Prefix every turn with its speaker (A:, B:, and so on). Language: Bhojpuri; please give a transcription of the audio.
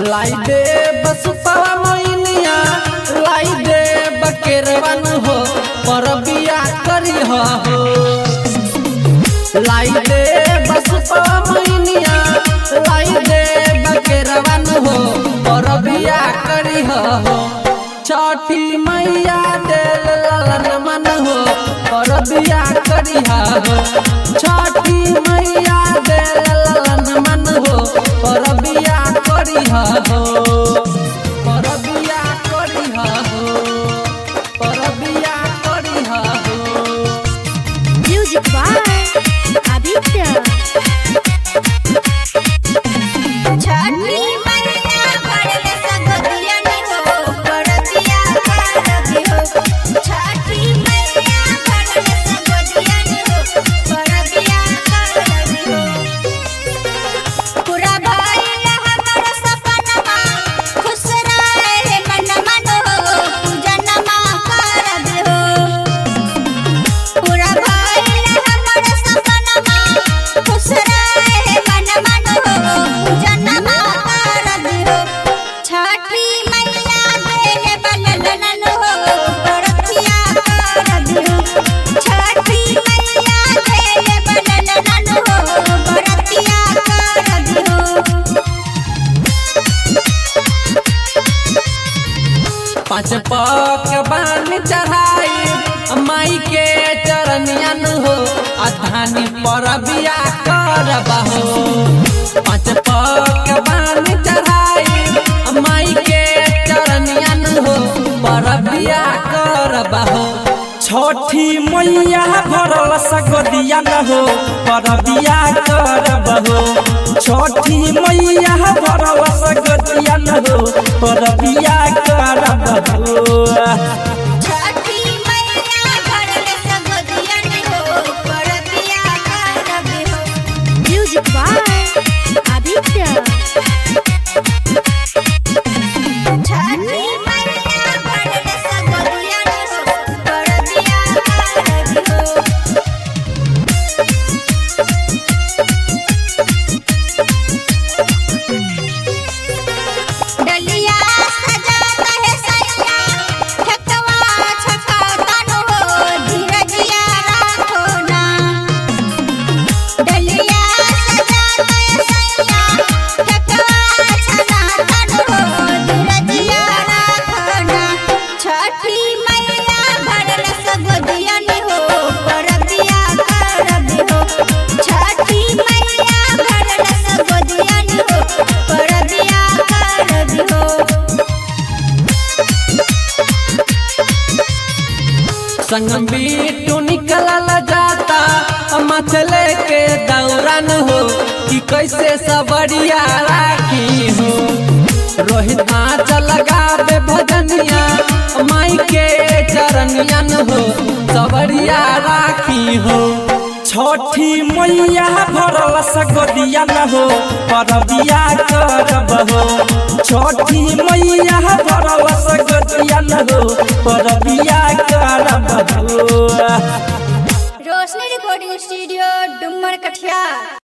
A: लाई दे बस पावा मोइनिया लाई दे बकेरवन हो पर बिया करी हो लाई दे बस पावा मोइनिया लाई दे बकेरवन हो पर बिया करी हो छठी मैया दे ललन मन हो पर बिया करी हो छठी मैया दे ललन मन हो पर बिया करी हो पर बिया करी हो पर बिया करी हो
B: Music by Aditya.
C: छठी मैया भरले सगोदियन हो परतिया करबी हो छठी मैया भरले सगोदियन हो परतिया करबी हो पूरा भइल हमर सपनमा खुश रहे मन मन हो पूजनमा करबी हो पूरा भइल हमर सपनमा खुश रहे मन मन हो पूजनमा करबी हो छठी मैया देले बनलन हो परथिया करबी हो छठी मैया देले बनलन हो परथिया करबी हो
A: पाँच पक बान चढ़ाई माई के चरनियन हो अधानी पर बिया करबा हो पाँच पक बान चढ़ाई माई के चरनियन हो पर बिया करबा हो
D: छठी मैया भरल सगदिया न हो परबिया करब हो छठी मैया भरल सगदिया न हो परबिया करब हो
C: छठी मैया भरले सगोदियन हो परतिया करबी हो
B: Music by Aditya.
C: छठी मैया भरले सगोदियन हो परतिया करबी हो डलिया सजाता है सैया ठकवा छकातन हो धीरजिया राखो ना डलिया सजाता है सैया ठकवा छकातन हो धीरजिया राखो ना छठी मैया भरल सगोदियन हो परबिया करबी हो छठी मैया भरल सगोदियन हो परबिया करबी हो
A: संग बीटू निकलल जाता मछले के दौरान हो कि कैसे सबरिया राखी हो रोहित नाच लगावे भजनिया माई के चरनियन हो सबरिया राखी हो
D: छठी मैया भरल सगदिया न हो परबिया करब हो छठी मैया भरल सगदिया न हो परबिया करब हो
C: रोशनी रिकॉर्डिंग स्टूडियो डुमर कठिया